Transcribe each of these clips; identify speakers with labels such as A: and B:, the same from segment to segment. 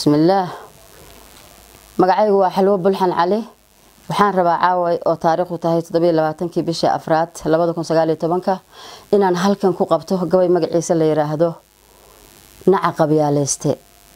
A: bismillaah magacaygu waa xalwo bulxan cali waxaan rabaa caaway oo taariikhdu tahay toddobiyo labaatankii bishii afraad labada kun sagaaliyo tobanka inaan halkan ku qabto gabay magaciisa la yiraahdo naca qabyaaleyste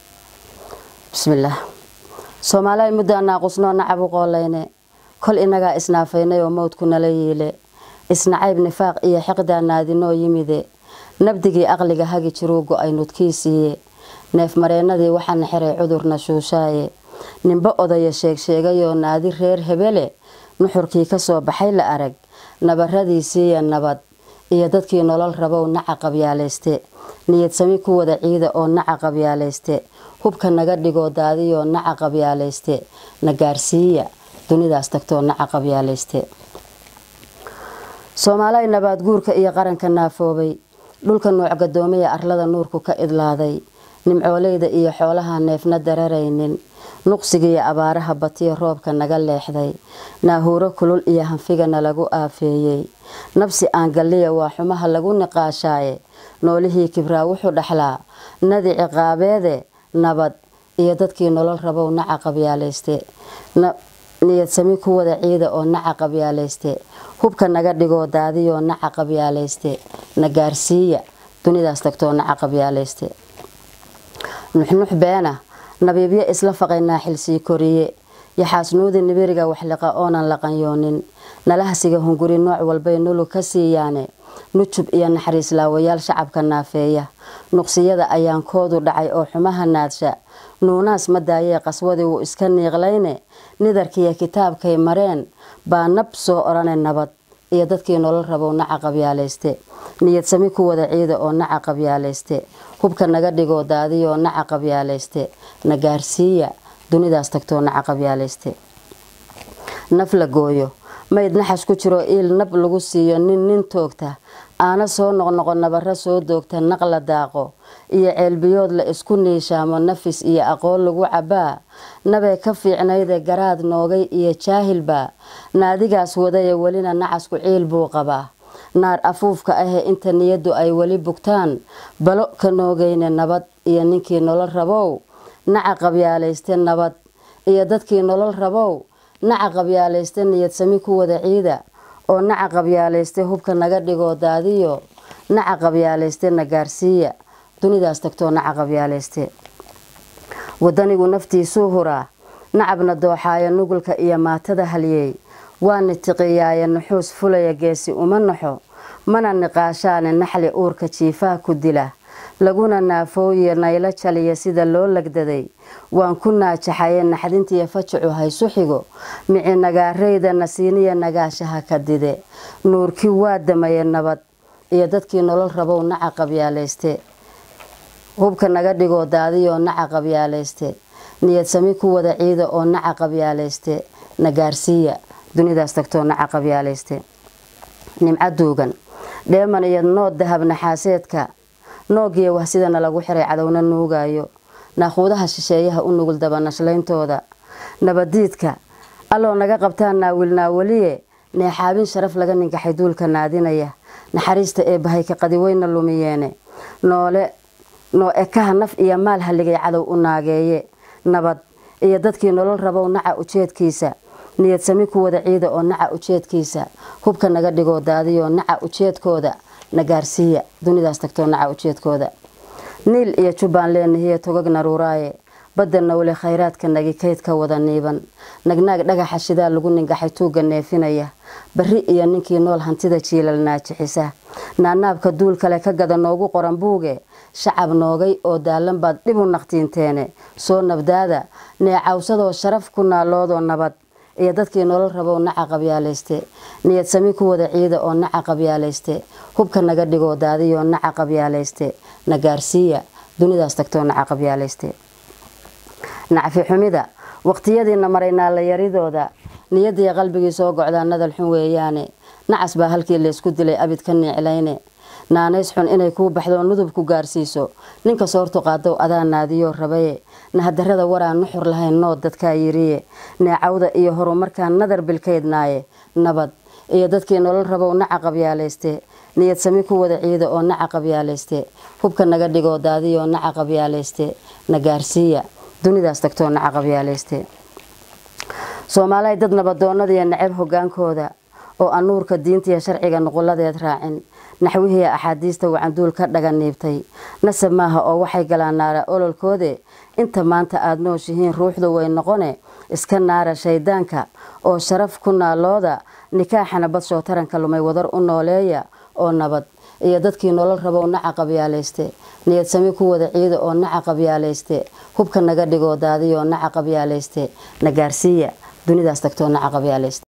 A: bismillaah soomaaliya muddaa naaqusnoo nacab u qoolayne kol inagaa isnaafaynay oo mowdku nala yiile isnacayb nifaaq iyo xiqdaa naadinoo yimide nabdigii aqliga hagi jiruu go-ay nudkiisiiye neefmareennadii waxaana xiray cudurna shuushaaye nimbo odaya sheegsheegayoo naadi reer hebele nuxurkii kasoo baxay la arag nabaradiisiiya nabad iyo dadkii nolol rabow naca qabyaaleyste niyadsami ku wada ciida oo naca qabyaaleyste hubka naga dhigoo daadiyoo naca qabyaaleyste na gaarsiiya dunidaas tagtoo naca qabyaaleyste soomaaliya nabaad guurka iyo qaranka naafoobay dhulka nuuc gadoomaya arlada nuurku ka idlaaday nimcooleyda iyo xoolaha neefna dararaynin nuqsigiiyo abaaraha batiyo roobka naga leexday naahuuro kulul iyo hanfigana lagu aafeeyey nabsi aan galliya waa xumaha lagu niqaashaaye noolihii kibraa wuxuu dhaxlaa nadi ciqaabeede nabad iyo dadkii nolol rabow naca qabyaaleyste niyadsami ku wada ciida oo naca qabyaaleyste hubka naga dhigoo daadiyoo naca qabyaaleyste na gaarsiiya dunidaas tagtoo naca qabyaaleyste nuxnux beena nabiibyo isla faqay naaxilsii koriye yaxaasnuudi nibiriga waxliqa oonan laqanyoonin nalahasiga hunguri nooc walbay nulu ka siiyaane nujub iyo naxariis laawayaal shacabka naafeeya nuqsiyada ayaan koodu dhacay oo xumaha naadsha nuunaas ma daayee qaswadii wuu iska niiqlayne nidarkiiyo kitaabkay mareen baa nab soo odhane nabad iyo dadkii nolol rabow naca qabyaaleyste niyadsami ku wada ciida oo naca qabyaaleyste hubka naga dhigoo daadiyoo naca qabyaaleyste na gaarsiiya dunidaas tagtoo naca qabyaaleyste naf la gooyo mayd naxas ku jiroo iil nab lagu siiyo nin nin toogta aana soo noqnoqo nabaro soo doogta naq la daaqo iyo ceelbiyood la isku niishaamo nafis iyo aqoon lagu cabaa nabee ka fiicnayde garaad noogay iyo jaahilbaa naadigaas wadaye welina nacasku ciil buu qabaa naar afuufka ahee inta niyaddu ay weli bugtaan balo ka noogayne nabad iyo ninkii nolol rabow naca qabyaaleyste nabad iyo dadkii nolol rabow naca qabyaaleyste niyadsami ku wada ciida oo naca qabyaaleyste hubka naga dhigoo daadiyo naca qabyaaleyste na gaarsiiya dunidaas tagtoo naca qabyaaleyste wadanigu naftiisuu huraa nacabna dooxaaya nugulka iyo maatada halyeey waa nitiqiyaaye nuxuus fulaya geesi uma naxo mana niqaashaane naxli uurka jiifaha ku dila laguna naafooye naylo jaliya sida loo lagdaday waan ku naajaxaye naxdintiiyo fajacu haysu xigo mici nagaareyda nasiiniya nagaashaha ka dide nuurkii waa damaye nabad iyo dadkii nolol rabow naca qabyaaleyste hubka naga dhigoo daadiyoo naca qabyaaleyste niyadsami ku wada ciida oo naca qabyaaleyste na gaarsiiya dunidaas tagtoo naca qabyaaleyste nimco duugan dheeman iyo nood dahab naxaaseedka noogiya wahsidana lagu xiray cadowna nuugayo naaquudaha shisheeyaha u nugul dabanashlayntooda nabadiidka alloo naga qabtaan naawil naawaliye neexaabin sharaf laga ninkaxay duulka naadinaya naxariista ee bahay ka qadiweyna lumiyeene noole noo ekaha naf iyo maal haligay cadow u naageeye nabad iyo dadkii nolol rabow naca ujeedkiisa niyadsami ku wada ciida oo naca ujeedkiisa hubka naga dhigoo daadiyoo naca ujeedkooda na gaarsiiya dunidaas tagtoo naca ujeedkooda niil iyo jubbaan leenahiye togag naruuraaye badda nawle khayraadka nagi kaydka wada niiban nagnaag dhagaxa shidaa lagu ningaxay tuugga neefinaya bari iyo ninkii nool hantida jiilal naajixisa naanaabka duul kale ka gada noogu qoran buuge shacab noogay oo daalan baad dhib u naqtiinteene soo nabdaada neecawsadoo sharaf ku naaloodoo nabad iyo dadkii nolol rabow naca qabyaaleyste niyadsami ku wada ciida oo naca qabyaaleyste hubka naga dhigoo daadiyoo naca qabyaaleyste na gaarsiiya dunidaas tagtoo naca qabyaaleyste nacfi xumida waqtiyadiina maray naalayaridooda niyadii qalbigii soo gocdaa nadal xun weeyaane nacas baa halkii laysku dilay abid ka niiclayne naanays xun inay kuu baxdo nudub ku gaarsiiso ninka soortu qaadow adaa naadiyoo rabaye nahadarada waraan nuxur lahayn nood dadkaa yiriye neecawda iyo horumarkaa nadar bilkaydnaaye nabad iyo dadkii nolol rabow naca qabyaaleyste niyad sami ku wada ciida oo naca qabyaaleyste hubka naga dhigoo daadiyoo naca qabyaaleyste na gaarsiiya dunidaas tagtoo naca qabyaalayste soomaalihay dad nabadoonadiiyo nacab hogaankooda oo aan nuurka diintiiyo sharciga nuquladeed raacin naxwihiiya axaadiista wacanduul ka dhaganiibtay nasab maaha oo waxay galaan naara ololkoode inta maanta aada nooshihiin ruuxdu way noqone iska naara shaydaanka oo sharaf ku naalooda nikaaxana badshoo taranka lumay wadar u nooleeya oo nabad iyo dadkii nolol rabow naca qabyaalayste niyad sami ku wada ciida oo naca qabyaalayste hubka naga dhigoo daadiyoo naca qabyaalayste na gaarsiiya dunidaas tagtoo naca qabyaalayste